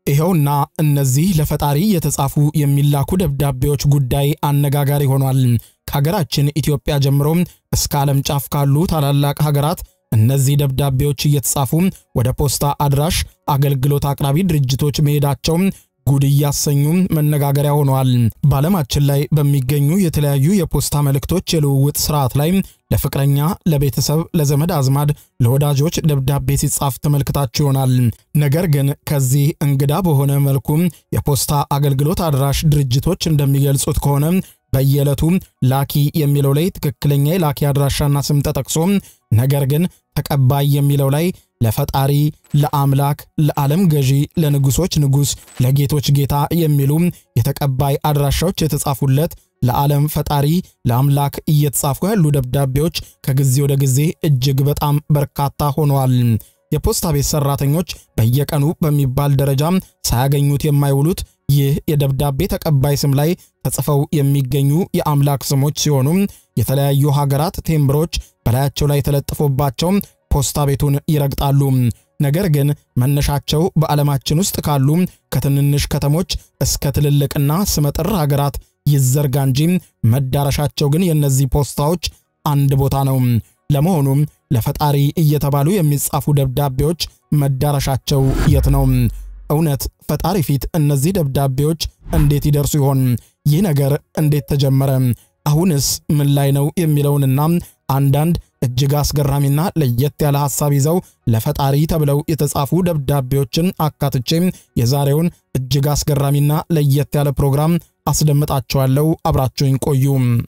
ይኸውና እነዚህ ለፈጣሪ የተጻፉ የሚላኩ ደብዳቤዎች ጉዳይ አነጋጋሪ ሆኗል። ከሀገራችን ኢትዮጵያ ጀምሮ እስከ ዓለም ጫፍ ካሉ ታላላቅ ሀገራት እነዚህ ደብዳቤዎች እየተጻፉ ወደ ፖስታ አድራሽ አገልግሎት አቅራቢ ድርጅቶች መሄዳቸው ጉድ እያሰኙ መነጋገሪያ ሆነዋል። በዓለማችን ላይ በሚገኙ የተለያዩ የፖስታ መልእክቶች የልውውጥ ስርዓት ላይ ለፍቅረኛ፣ ለቤተሰብ፣ ለዘመድ አዝማድ፣ ለወዳጆች ደብዳቤ ሲጻፍ ተመልክታችሁ ይሆናል። ነገር ግን ከዚህ እንግዳ በሆነ መልኩ የፖስታ አገልግሎት አድራሽ ድርጅቶች እንደሚገልጹት ከሆነ በየዕለቱ ላኪ የሚለው ላይ ትክክለኛ የላኪ አድራሻና ስም ተጠቅሶ ነገር ግን ተቀባይ የሚለው ላይ ለፈጣሪ፣ ለአምላክ፣ ለዓለም ገዢ፣ ለንጉሶች ንጉሥ፣ ለጌቶች ጌታ የሚሉ የተቀባይ አድራሻዎች የተጻፉለት ለዓለም ፈጣሪ ለአምላክ እየተጻፉ ያሉ ደብዳቤዎች ከጊዜ ወደ ጊዜ እጅግ በጣም በርካታ ሆነዋል። የፖስታ ቤት ሰራተኞች በየቀኑ በሚባል ደረጃ ሳያገኙት የማይውሉት ይህ የደብዳቤ ተቀባይ ስም ላይ ተጽፈው የሚገኙ የአምላክ ስሞች ሲሆኑ የተለያዩ ሀገራት ቴምብሮች በላያቸው ላይ ተለጥፎባቸው ፖስታ ቤቱን ይረግጣሉ። ነገር ግን መነሻቸው በዓለማችን ውስጥ ካሉ ከትንንሽ ከተሞች እስከ ትልልቅና ስመጥር ሀገራት ይዘርጋ እንጂ መዳረሻቸው ግን የእነዚህ ፖስታዎች አንድ ቦታ ነው። ለመሆኑም ለፈጣሪ እየተባሉ የሚጻፉ ደብዳቤዎች መዳረሻቸው የት ነው? እውነት ፈጣሪ ፊት እነዚህ ደብዳቤዎች እንዴት ይደርሱ ይሆን? ይህ ነገር እንዴት ተጀመረ? አሁንስ ምን ላይ ነው የሚለውንና አንዳንድ እጅግ አስገራሚና ለየት ያለ ሐሳብ ይዘው ለፈጣሪ ተብለው የተጻፉ ደብዳቤዎችን አካትቼ የዛሬውን እጅግ አስገራሚና ለየት ያለ ፕሮግራም አስደምጣችኋለሁ። አብራችሁኝ ቆዩ።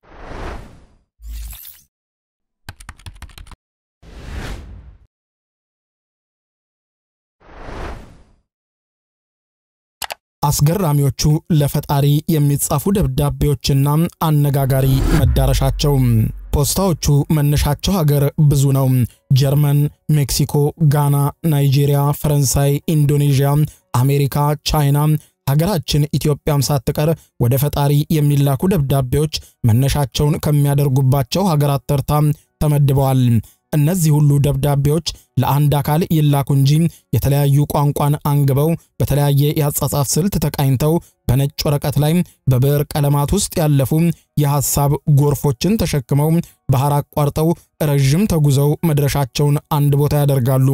አስገራሚዎቹ ለፈጣሪ የሚጻፉ ደብዳቤዎችና አነጋጋሪ መዳረሻቸው። ፖስታዎቹ መነሻቸው ሀገር ብዙ ነው። ጀርመን፣ ሜክሲኮ፣ ጋና፣ ናይጄሪያ፣ ፈረንሳይ፣ ኢንዶኔዥያ፣ አሜሪካ፣ ቻይና ሀገራችን ኢትዮጵያም ሳትቀር ወደ ፈጣሪ የሚላኩ ደብዳቤዎች መነሻቸውን ከሚያደርጉባቸው ሀገራት ተርታ ተመድበዋል። እነዚህ ሁሉ ደብዳቤዎች ለአንድ አካል ይላኩ እንጂ የተለያዩ ቋንቋን አንግበው በተለያየ የአጻጻፍ ስልት ተቃኝተው በነጭ ወረቀት ላይ በብዕር ቀለማት ውስጥ ያለፉ የሐሳብ ጎርፎችን ተሸክመው ባህር አቋርጠው ረዥም ተጉዘው መድረሻቸውን አንድ ቦታ ያደርጋሉ።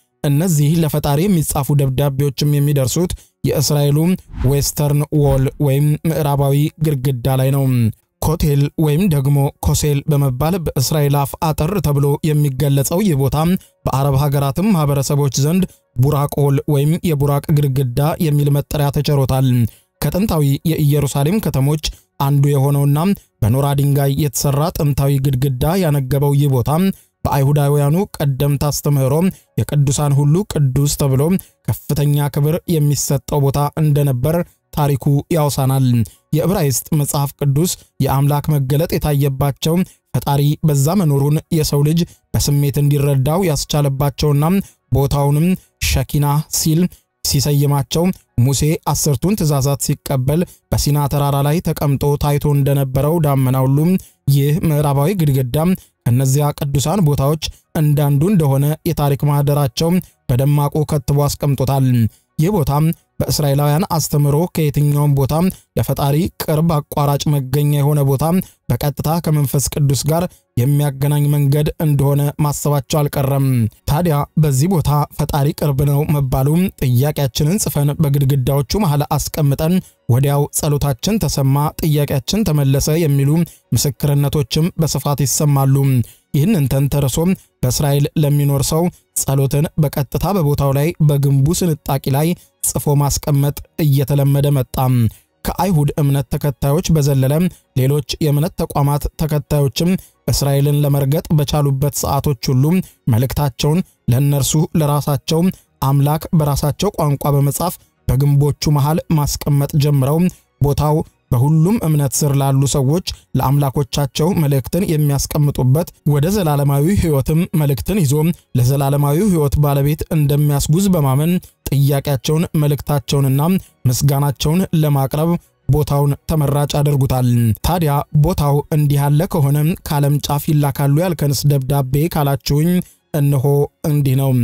እነዚህ ለፈጣሪ የሚጻፉ ደብዳቤዎችም የሚደርሱት የእስራኤሉ ዌስተርን ዎል ወይም ምዕራባዊ ግድግዳ ላይ ነው። ኮቴል ወይም ደግሞ ኮሴል በመባል በእስራኤል አፍ አጠር ተብሎ የሚገለጸው ይህ ቦታ በአረብ ሀገራትም ማህበረሰቦች ዘንድ ቡራቆል ወይም የቡራቅ ግድግዳ የሚል መጠሪያ ተቸሮታል። ከጥንታዊ የኢየሩሳሌም ከተሞች አንዱ የሆነውና በኖራ ድንጋይ የተሰራ ጥንታዊ ግድግዳ ያነገበው ይህ ቦታ በአይሁዳውያኑ ቀደምት አስተምህሮ የቅዱሳን ሁሉ ቅዱስ ተብሎ ከፍተኛ ክብር የሚሰጠው ቦታ እንደነበር ታሪኩ ያውሳናል። የዕብራይስጥ መጽሐፍ ቅዱስ የአምላክ መገለጥ የታየባቸው ፈጣሪ በዛ መኖሩን የሰው ልጅ በስሜት እንዲረዳው ያስቻለባቸውና ቦታውንም ሸኪና ሲል ሲሰይማቸው ሙሴ አስርቱን ትእዛዛት ሲቀበል በሲና ተራራ ላይ ተቀምጦ ታይቶ እንደነበረው ዳመና ሁሉ ይህ ምዕራባዊ ግድግዳ ከእነዚያ ቅዱሳን ቦታዎች እንዳንዱ እንደሆነ የታሪክ ማህደራቸው በደማቁ ከትቦ አስቀምጦታል። ይህ ቦታ በእስራኤላውያን አስተምህሮ ከየትኛውም ቦታ ለፈጣሪ ቅርብ አቋራጭ መገኛ የሆነ ቦታ በቀጥታ ከመንፈስ ቅዱስ ጋር የሚያገናኝ መንገድ እንደሆነ ማሰባቸው አልቀረም። ታዲያ በዚህ ቦታ ፈጣሪ ቅርብ ነው መባሉ ጥያቄያችንን ጽፈን በግድግዳዎቹ መሃል አስቀምጠን ወዲያው ጸሎታችን ተሰማ፣ ጥያቄያችን ተመለሰ የሚሉ ምስክርነቶችም በስፋት ይሰማሉ። ይህንን ተንተርሶ በእስራኤል ለሚኖር ሰው ጸሎትን በቀጥታ በቦታው ላይ በግንቡ ስንጣቂ ላይ ጽፎ ማስቀመጥ እየተለመደ መጣ። ከአይሁድ እምነት ተከታዮች በዘለለ ሌሎች የእምነት ተቋማት ተከታዮችም እስራኤልን ለመርገጥ በቻሉበት ሰዓቶች ሁሉ መልእክታቸውን ለእነርሱ ለራሳቸው አምላክ በራሳቸው ቋንቋ በመጻፍ በግንቦቹ መሃል ማስቀመጥ ጀምረው ቦታው በሁሉም እምነት ስር ላሉ ሰዎች ለአምላኮቻቸው መልእክትን የሚያስቀምጡበት ወደ ዘላለማዊ ሕይወትም መልእክትን ይዞ ለዘላለማዊ ሕይወት ባለቤት እንደሚያስጉዝ በማመን ጥያቄያቸውን፣ መልእክታቸውንና ምስጋናቸውን ለማቅረብ ቦታውን ተመራጭ ያደርጉታል። ታዲያ ቦታው እንዲህ ያለ ከሆነ ከዓለም ጫፍ ይላካሉ ያልከንስ ደብዳቤ ካላችሁኝ እነሆ እንዲህ ነው።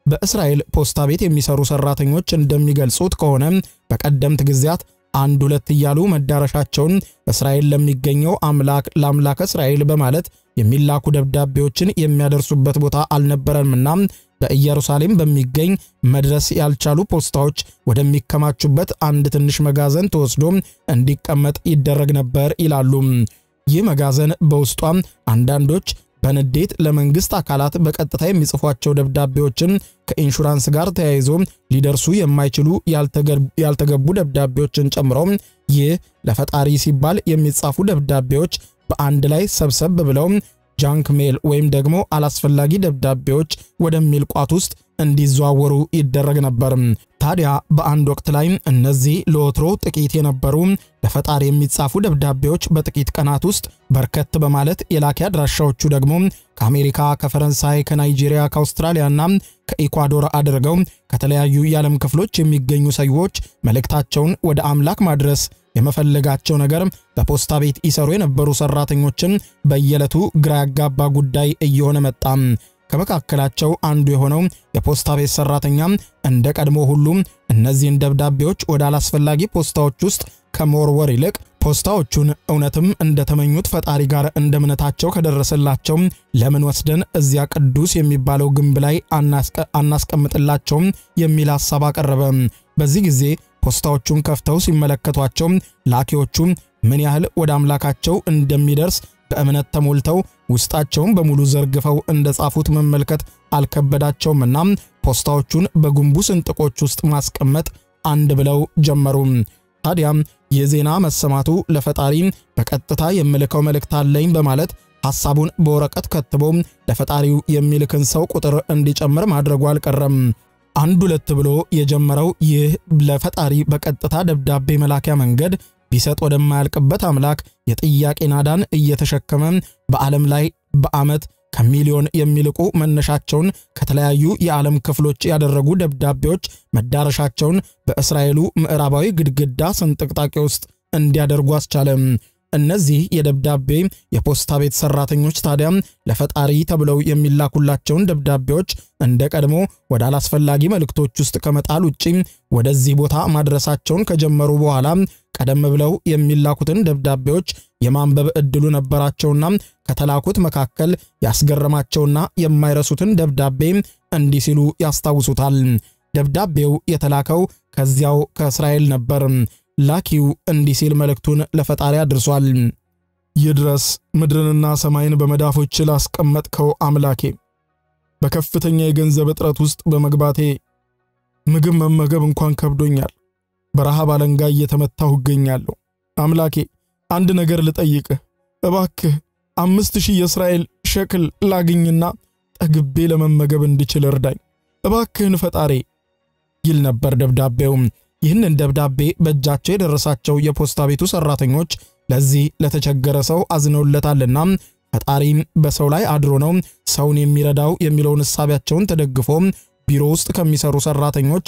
በእስራኤል ፖስታ ቤት የሚሰሩ ሰራተኞች እንደሚገልጹት ከሆነ በቀደምት ጊዜያት አንድ ሁለት እያሉ መዳረሻቸውን እስራኤል ለሚገኘው አምላክ ለአምላክ እስራኤል በማለት የሚላኩ ደብዳቤዎችን የሚያደርሱበት ቦታ አልነበረምና በኢየሩሳሌም በሚገኝ መድረስ ያልቻሉ ፖስታዎች ወደሚከማቹበት አንድ ትንሽ መጋዘን ተወስዶ እንዲቀመጥ ይደረግ ነበር ይላሉ። ይህ መጋዘን በውስጧም አንዳንዶች በንዴት ለመንግስት አካላት በቀጥታ የሚጽፏቸው ደብዳቤዎችን ከኢንሹራንስ ጋር ተያይዞ ሊደርሱ የማይችሉ ያልተገቡ ደብዳቤዎችን ጨምሮ ይህ ለፈጣሪ ሲባል የሚጻፉ ደብዳቤዎች በአንድ ላይ ሰብሰብ ብለው ጃንክ ሜል ወይም ደግሞ አላስፈላጊ ደብዳቤዎች ወደሚል ቋት ውስጥ እንዲዘዋወሩ ይደረግ ነበር። ታዲያ በአንድ ወቅት ላይ እነዚህ ለወትሮ ጥቂት የነበሩ ለፈጣሪ የሚጻፉ ደብዳቤዎች በጥቂት ቀናት ውስጥ በርከት በማለት የላኪ አድራሻዎቹ ደግሞ ከአሜሪካ፣ ከፈረንሳይ፣ ከናይጄሪያ፣ ከአውስትራሊያና ከኢኳዶር አድርገው ከተለያዩ የዓለም ክፍሎች የሚገኙ ሰዎች መልእክታቸውን ወደ አምላክ ማድረስ የመፈለጋቸው ነገር በፖስታ ቤት ይሰሩ የነበሩ ሰራተኞችን በየዕለቱ ግራ ያጋባ ጉዳይ እየሆነ መጣ። ከመካከላቸው አንዱ የሆነው የፖስታ ቤት ሰራተኛ እንደ ቀድሞ ሁሉ እነዚህን ደብዳቤዎች ወደ አላስፈላጊ ፖስታዎች ውስጥ ከመወርወር ይልቅ ፖስታዎቹን እውነትም እንደተመኙት ፈጣሪ ጋር እንደ እምነታቸው ከደረሰላቸው ለምን ወስደን እዚያ ቅዱስ የሚባለው ግንብ ላይ አናስቀምጥላቸውም የሚል ሐሳብ አቀረበ። በዚህ ጊዜ ፖስታዎቹን ከፍተው ሲመለከቷቸው ላኪዎቹ ምን ያህል ወደ አምላካቸው እንደሚደርስ በእምነት ተሞልተው ውስጣቸውን በሙሉ ዘርግፈው እንደጻፉት መመልከት አልከበዳቸውምና ፖስታዎቹን በግንቡ ስንጥቆች ውስጥ ማስቀመጥ አንድ ብለው ጀመሩ። ታዲያም የዜና መሰማቱ ለፈጣሪ በቀጥታ የምልከው መልእክት አለኝ በማለት ሐሳቡን በወረቀት ከትቦ ለፈጣሪው የሚልክን ሰው ቁጥር እንዲጨምር ማድረጉ አልቀረም። አንድ ሁለት ብሎ የጀመረው ይህ ለፈጣሪ በቀጥታ ደብዳቤ መላኪያ መንገድ ቢሰጥ ወደማያልቅበት አምላክ የጥያቄ ናዳን እየተሸከመ በዓለም ላይ በዓመት ከሚሊዮን የሚልቁ መነሻቸውን ከተለያዩ የዓለም ክፍሎች ያደረጉ ደብዳቤዎች መዳረሻቸውን በእስራኤሉ ምዕራባዊ ግድግዳ ስንጥቅጣቄ ውስጥ እንዲያደርጉ አስቻለ። እነዚህ የደብዳቤ የፖስታ ቤት ሰራተኞች ታዲያ ለፈጣሪ ተብለው የሚላኩላቸውን ደብዳቤዎች እንደ ቀድሞ ወደ አላስፈላጊ መልእክቶች ውስጥ ከመጣል ውጪ ወደዚህ ቦታ ማድረሳቸውን ከጀመሩ በኋላ ቀደም ብለው የሚላኩትን ደብዳቤዎች የማንበብ ዕድሉ ነበራቸውና ከተላኩት መካከል ያስገረማቸውና የማይረሱትን ደብዳቤ እንዲህ ሲሉ ያስታውሱታል። ደብዳቤው የተላከው ከዚያው ከእስራኤል ነበር። ላኪው እንዲህ ሲል መልእክቱን ለፈጣሪ አድርሷል። ይድረስ ምድርንና ሰማይን በመዳፎች ላስቀመጥከው አምላኬ በከፍተኛ የገንዘብ እጥረት ውስጥ በመግባቴ ምግብ መመገብ እንኳን ከብዶኛል። በረሃብ አለንጋ እየተመታሁ እገኛለሁ። አምላኬ አንድ ነገር ልጠይቅህ እባክህ አምስት ሺህ የእስራኤል ሸክል ላግኝና ጠግቤ ለመመገብ እንድችል እርዳኝ እባክህን ፈጣሪ ይል ነበር ደብዳቤውም። ይህንን ደብዳቤ በእጃቸው የደረሳቸው የፖስታ ቤቱ ሰራተኞች ለዚህ ለተቸገረ ሰው አዝነውለታልና ፈጣሪም በሰው ላይ አድሮ ነው ሰውን የሚረዳው የሚለውን እሳቢያቸውን ተደግፎ ቢሮ ውስጥ ከሚሰሩ ሰራተኞች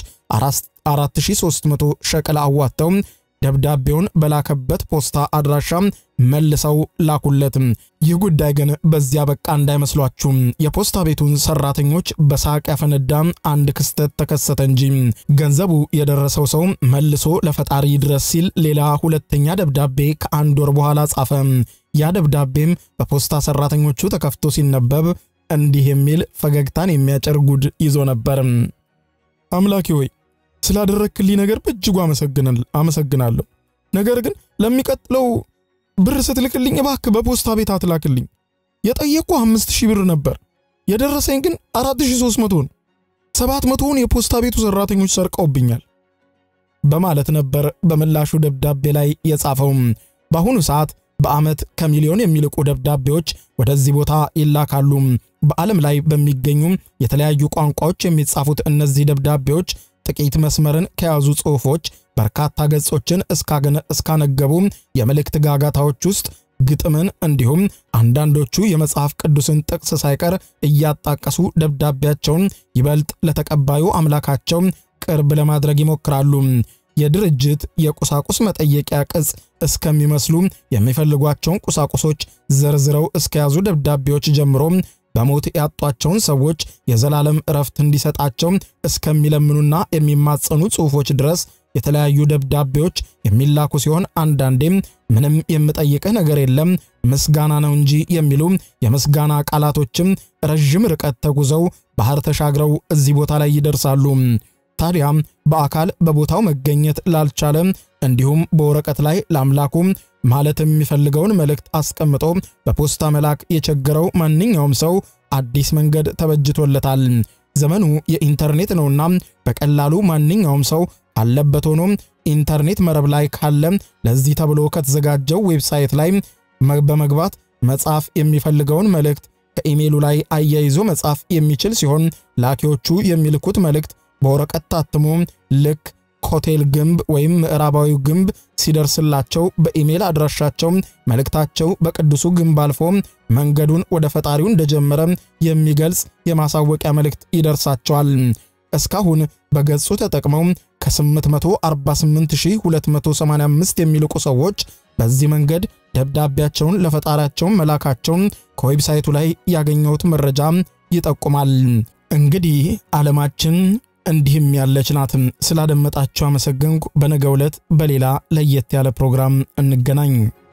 4300 ሸቅል አዋጥተው ደብዳቤውን በላከበት ፖስታ አድራሻ መልሰው ላኩለት። ይህ ጉዳይ ግን በዚያ በቃ እንዳይመስሏችሁ። የፖስታ ቤቱን ሰራተኞች በሳቅ ያፈነዳ አንድ ክስተት ተከሰተ እንጂ ገንዘቡ የደረሰው ሰው መልሶ ለፈጣሪ ድረስ ሲል ሌላ ሁለተኛ ደብዳቤ ከአንድ ወር በኋላ ጻፈ። ያ ደብዳቤም በፖስታ ሰራተኞቹ ተከፍቶ ሲነበብ እንዲህ የሚል ፈገግታን የሚያጭር ጉድ ይዞ ነበር። አምላኬ ሆይ ስላደረክልኝ ነገር በእጅጉ አመሰግናለሁ። ነገር ግን ለሚቀጥለው ብር ስትልክልኝ እባክህ በፖስታ ቤት አትላክልኝ። የጠየቅኩ አምስት ሺህ ብር ነበር፣ የደረሰኝ ግን አራት ሺህ ሦስት መቶ ነው። ሰባት መቶውን የፖስታ ቤቱ ሰራተኞች ሰርቀውብኛል በማለት ነበር በምላሹ ደብዳቤ ላይ የጻፈውም። በአሁኑ ሰዓት በዓመት ከሚሊዮን የሚልቁ ደብዳቤዎች ወደዚህ ቦታ ይላካሉ። በዓለም ላይ በሚገኙ የተለያዩ ቋንቋዎች የሚጻፉት እነዚህ ደብዳቤዎች ጥቂት መስመርን ከያዙ ጽሑፎች በርካታ ገጾችን እስካነገቡ የመልእክት ጋጋታዎች ውስጥ ግጥምን እንዲሁም አንዳንዶቹ የመጽሐፍ ቅዱስን ጥቅስ ሳይቀር እያጣቀሱ ደብዳቤያቸውን ይበልጥ ለተቀባዩ አምላካቸው ቅርብ ለማድረግ ይሞክራሉ። የድርጅት የቁሳቁስ መጠየቂያ ቅጽ እስከሚመስሉ የሚፈልጓቸውን ቁሳቁሶች ዘርዝረው እስከያዙ ደብዳቤዎች ጀምሮ በሞት ያጧቸውን ሰዎች የዘላለም እረፍት እንዲሰጣቸው እስከሚለምኑና የሚማጸኑ ጽሑፎች ድረስ የተለያዩ ደብዳቤዎች የሚላኩ ሲሆን አንዳንዴም ምንም የምጠይቅህ ነገር የለም ምስጋና ነው እንጂ የሚሉ የምስጋና ቃላቶችም ረዥም ርቀት ተጉዘው ባህር ተሻግረው እዚህ ቦታ ላይ ይደርሳሉ። ታዲያ በአካል በቦታው መገኘት ላልቻለ እንዲሁም በወረቀት ላይ ለአምላኩ ማለት የሚፈልገውን መልእክት አስቀምጦ በፖስታ መላክ የቸገረው ማንኛውም ሰው አዲስ መንገድ ተበጅቶለታል። ዘመኑ የኢንተርኔት ነውና በቀላሉ ማንኛውም ሰው ካለበት ሆኖ ኢንተርኔት መረብ ላይ ካለ ለዚህ ተብሎ ከተዘጋጀው ዌብሳይት ላይ በመግባት መጻፍ የሚፈልገውን መልእክት ከኢሜይሉ ላይ አያይዞ መጻፍ የሚችል ሲሆን ላኪዎቹ የሚልኩት መልእክት በወረቀት ታትሞ ልክ ኮቴል ግንብ ወይም ምዕራባዊው ግንብ ሲደርስላቸው በኢሜይል አድራሻቸው መልእክታቸው በቅዱሱ ግንብ አልፎ መንገዱን ወደ ፈጣሪው እንደጀመረ የሚገልጽ የማሳወቂያ መልእክት ይደርሳቸዋል። እስካሁን በገጹ ተጠቅመው ከ848285 የሚልቁ ሰዎች በዚህ መንገድ ደብዳቤያቸውን ለፈጣሪያቸው መላካቸውን ከዌብሳይቱ ላይ ያገኘሁት መረጃ ይጠቁማል። እንግዲህ ዓለማችን እንዲህም ያለች ናት። ስላደመጣችሁ አመሰገንኩ። በነገው ዕለት በሌላ ለየት ያለ ፕሮግራም እንገናኝ።